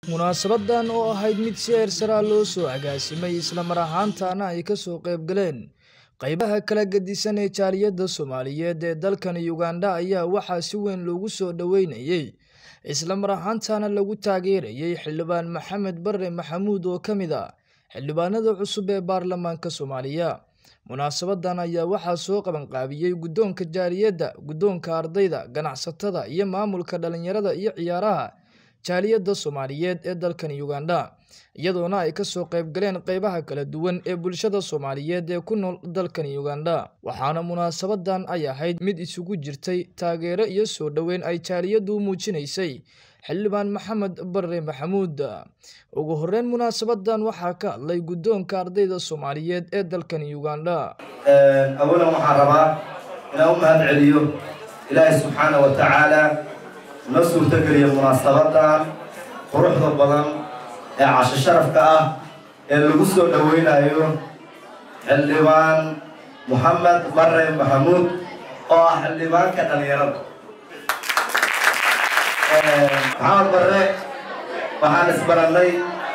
munaasabadan oo ahayd mid si eersaraa loo soo agaasimay islamar ahaantaana ay kasoo qayb galeen qaybaha kala gedisan ee jaaliyadda soomaaliyeed ee dalkan ugandha ayaa waxaa si weyn loogu soo dhoweynayey islamar ahaantaana lagu taageerayay xildhibaan maxamed bare maxamuud oo ka mid ah xildhibaanada cusub ee baarlamaanka soomaaliya munaasabadan ayaa waxaa soo qabanqaabiyey guddoonka jaaliyadda guddoonka ardayda ganacsatada iyo maamulka dhalinyarada iyo ciyaaraha jaaliyadda soomaaliyeed ee dalkan ugandha iyadoona ay kasoo qayb galeen qeybaha kala duwan ee bulshada soomaaliyeed ee ku nool dalkan ugandha waxaana munaasabadan ay ahayd mid isugu jirtay taageero iyo soo dhoweyn ay jaaliyaddu muujinaysay xildhibaan maxamed bare maxamuud ugu horeyn munaasabadan waxaa ka hadlay guddoonka ardayda soomaaliyeed ee dalkan ugandha awalan waxaan rabaa inaan u mahad celiyo ilaahay subxaana wa tacaala noo suurtogeliya munaasabadan quruxda badan ee casho sharafka ah ee lagu soo dhoweynayo xildhibaan moxamed bare maxamuud oo ah xildhibaanka dhalinyarada maxamed bare waxaan isbarannay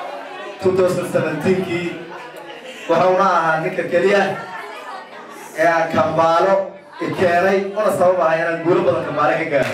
kii wuxuuna ahaa ninka keliya ee aan kambaalo ikeenay una sabab ahay inaan guulo badan kambaale ka gaaro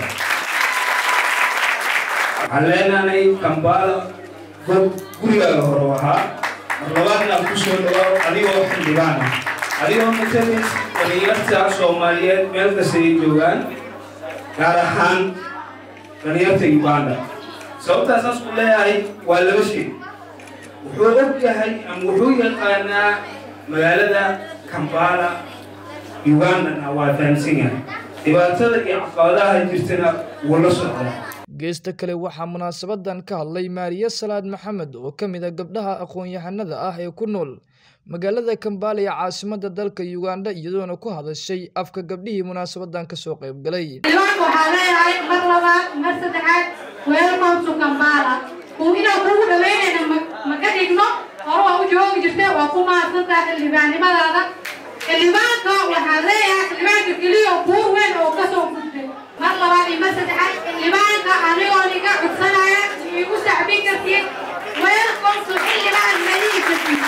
waxaan leenahay kambaalo dad gurigaaga hore ahaa mar labaadna ku soo dhawaaw adigoo xildhibaan ah adigoo matalis dhalinyarta soomaaliyeed meel kasta ay joogaan gaar ahaan dhalinyarta uganda sababtaas saas ku leeyahay waa laba shay wuxuu og yahay ama wuxuu yaqaanaa magaalada kambala ugandana waa fahamsan yahay dhibaatada iyo caqabadaha jirtana wuu la socdaa geesta kale waxaa munaasabadan ka hadlay maariye salaad maxamed oo ka mid a gabdhaha aqoon-yahanada ah ee ku nool magaalada kambala ee caasimada dalka ugandha iyadoona ku hadashay afka gabdhihii munaasabadan kasoo qayb galay xildhibaanka waxaa leeyahay mar labaad mar saddexaad welcome to kambala uu inaan kugu dhaweynayna ma ka dhigno hore waa u joogi jirte waa ku mahadsantaha xildhibaannimadaada xildhibaanka waxaa leeyahay xildhibaanka keliya buur weyn oo kasoo gudbay mar labaad iyo mar saddexaad xildhibaanka anigoo niga cudsanaya iigu sacbin kartiin welcome to xildhibaan malihi kartiin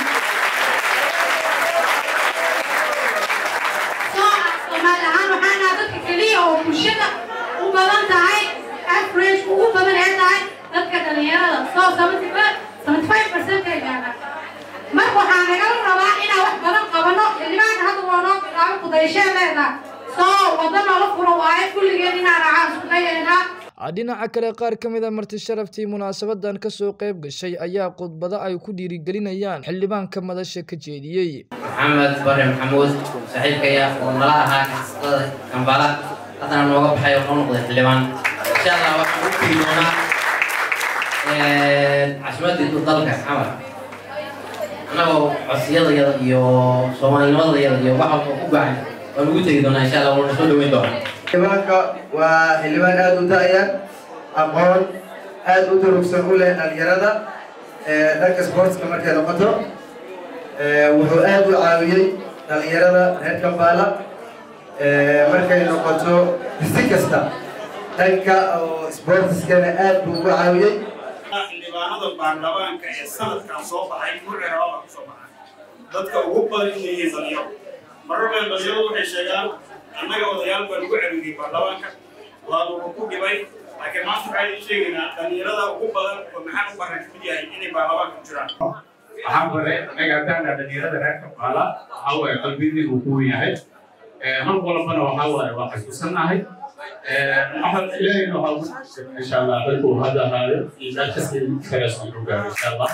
soomaali ahaan waxaan naha dadka keliya oo bulshada u badan tahay average ugu badan ee tahay dadka dhalinyarada soo seventy five percent ay gaadhaan marka waxaa nagala rabaa inaan wax badan qabano xildhibaanka hadda waa noo bilaabo kudayshe leedahay soo wada noola furo waaye kulligeen inaan racaan isku dayaynaa dhinaca kale qaar ka mid a marti sharaftii munaasabadan kasoo qayb gashay ayaa khudbado ay ku dhiirigelinayaan xildhibaanka madasha ka jeediyey maxamed bare maxamuud saaxiibkaya oo nala ahaa ganacsatada kambala haddana nooga baxay oo noo noqday xildhibaan insha allah waxaan u tegi doonaa casimadii dalka xamar annagoo codsiyadayada iyo soomaalinimadayada iyo wax walba ku gacan waan ugu tegi doonaa insha allah waana soo dhaweyn doonaa xildhibaanka waa xildhibaan aada u da-ya aqoon aada u durugsan u leh dhalinyarada dhanka sportska markay noqoto wuxuu aada u caawiyey dhalinyarada reer kambala markay noqoto si kasta dhanka oo sportskana aada buu ugu caawiyey xildhibaanada baarlamaanka ee sanadkan soo baxay murciraaba ku soo baxay dadka ugu badan inay yihiin dhalinyaro marar badan dhalinyaradu waxay sheegaan annaga odayaal baan ugu celiyey baarlamaanka waanu ku dhibay laakiin maanta waxaan idin sheegaynaa dhalinyarada ugu badan oo maxaan u baran kamid yahay inay baarlamaanka ku jiraan waxaan bare anaga haddaana dhalinyarada reer kabaala waxaa waaye qalbidii uu ku yahay mar walbana waxaa waaye waa xasuusanahay waxaan ilaahayna waxaa ugu insha allah dadku hadda ahaayo iyo dalkasii kalees uu gaaro insha allah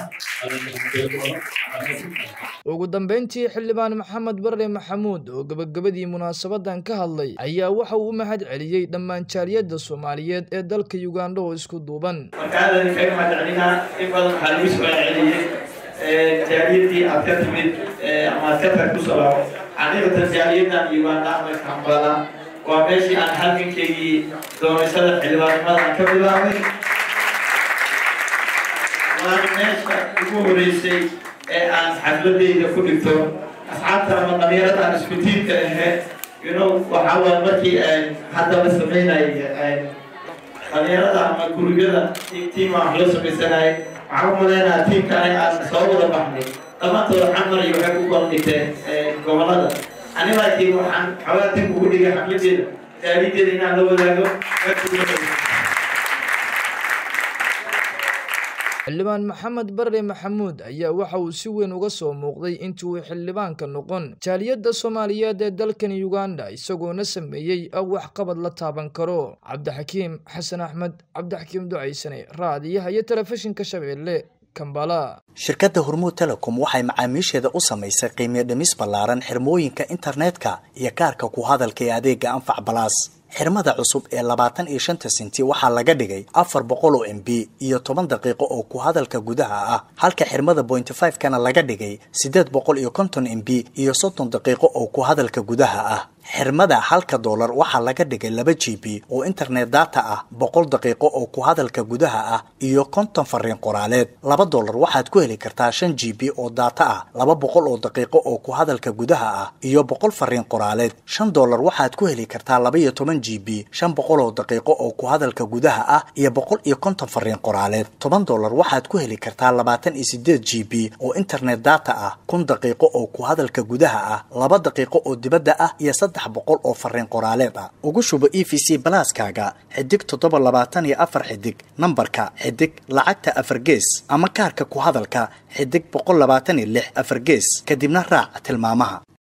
ugu dambeyntii xildhibaan maxamed bare maxamuud oo gabagabadii munaasabadan ka hadlay ayaa waxa uu u mahad celiyey dhammaan jaaliyadda soomaaliyeed ee dalka ugandha oo isku duuban marka aadan kaga mahad celinaa in badan waxaa lagu soo celceliyey jaaliyadii aad ka timid ama aad ka tag ku soo laabo xaqiiqatan jaaliyadan uganda ama kambala waa meeshii aan halgankeygii doonashada xildhibaannimadan ka bilaabay waana meesha ugu horeysay ee aan xafladeyda ku dhigto asxaabta ama dhalinyarada aan isku tiimka ahe you know waxaa waay markii hadda la sameynay dhalinyarada ama gurubyada tiima wax loo samaysanayay waxaan u maleynayaa tiimka aniga aan soo wada baxnay dhammaantood xamar iyo waxay ku kala dhigteen gobolada ani laakiin waxaan xoogaa dib ugu dhigay xafladeeda daalideeda inaan la wadaago xildhibaan maxamed barre maxamuud ayaa waxa uu si weyn uga soo muuqday intii uu xildhibaanka noqon jaaliyadda soomaaliyeed ee dalkan uganda isagoona sameeyey waxqabad la taaban karo cabdixakiim xasan axmed cabdixakiim ducaysane raadiyaha iyo telefishinka shabeelle kambala shirkadda hormuud telecom waxay macaamiisheeda u samaysay qiimiyo dhimis ballaaran xirmooyinka internetka iyo kaarka ku hadalka ee adeega anfac balaas xirmada cusub ee labaatan iyo shanta senti waxaa laga dhigay afar boqol oo m b iyo toban daqiiqo oo ku hadalka gudaha ah halka xirmada bointy five kana laga dhigay siddeed boqol iyo konton m b iyo soddon daqiiqo oo ku hadalka gudaha ah xirmada halka doolar waxaa laga dhigay laba g b oo internet data ah boqol daqiiqo oo ku hadalka gudaha ah iyo konton fariin qoraaleed laba doolar waxaad ku heli kartaa shan g b oo data ah laba boqol oo daqiiqo oo ku hadalka gudaha ah iyo boqol fariin qoraaleed shan doolar waxaad ku heli kartaa laba iyo toban g b shan boqol oo daqiiqo oo ku hadalka gudaha ah iyo boqol iyo konton fariin qoraaleed toban doolar waxaad ku heli kartaa labaatan iyo sideed g b oo internet data ah kun daqiiqo oo ku hadalka gudaha ah laba daqiiqo oo dibadda ah iyo boqol oo fariin qoraaleed ah ugu shubo e v c balaaskaaga xidig toddoba labaatan iyo afar xidig nambarka xidig lacagta afar gees ama kaarka ku hadalka xidig boqol labaatan iyo lix afar gees kadibna raac tilmaamaha